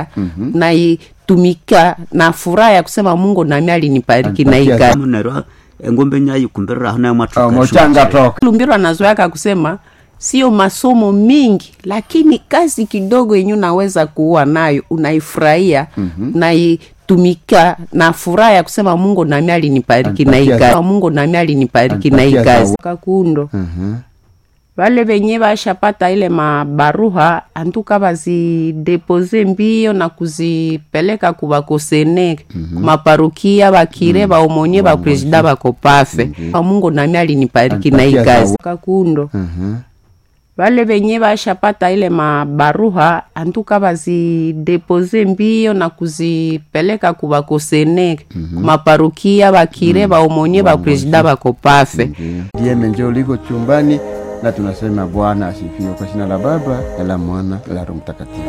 Mhm. naitumika na furaha ya kusema mungu nami alinibariki na Alipatia ika munero engombe nyayikumbereraho nayo mochanga toka lumbiro anazoyaka kusema sio masomo mingi lakini kazi kidogo yenye unaweza kuua nayo unaifurahia mm-hmm. unaitumika na furaha ya kusema mungu nami alinibariki na Alipatia ikazi za- mungu nami alinibariki na Alipatia ikazi za- kakundo Mhm. vale venye vashapata ile mabaruha antuka vazidepoze mbio na kuzipeleka kuvakosene mm-hmm. kumaparukia vakire vaomonye vapresida vako pafe mm-hmm. mungu nami alinibariki na Alipatia ikazi za- kakundo Mhm. vale venye vashapata ile mabaruha antuka vazidepoze mbio na kuzipeleka kuvakosene mm-hmm. kumaparukia vakire vaomonye vapresida vako pafe Dieme njoo liko chumbani na tunasema Bwana asifiwe kwa jina la Baba na la Mwana na la Roho Mtakatifu.